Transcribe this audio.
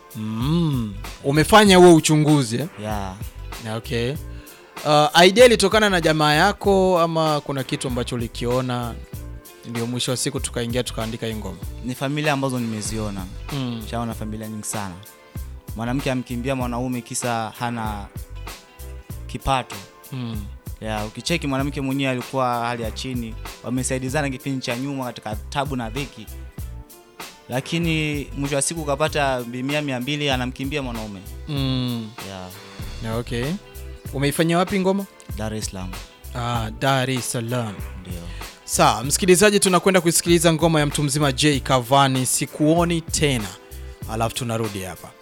mm. umefanya huo uchunguzi eh? yeah. okay uh, idea ilitokana na jamaa yako ama kuna kitu ambacho ulikiona ndio mwisho wa siku tukaingia tukaandika hii ngoma ni familia ambazo nimeziona mm. shaona familia nyingi sana mwanamke amkimbia mwanaume kisa hana kipato Mm. ya ukicheki mwanamke mwenyewe alikuwa hali ya chini wamesaidizana kipindi cha nyuma katika tabu na dhiki lakini mwisho wa siku ukapata mia mia mbili anamkimbia mwanaume Mm. ya Na okay umeifanyia wapi ngoma dar es salaam ah, dar es salaam ndio sawa msikilizaji tunakwenda kuisikiliza ngoma ya mtu mzima j kavani sikuoni tena alafu tunarudi hapa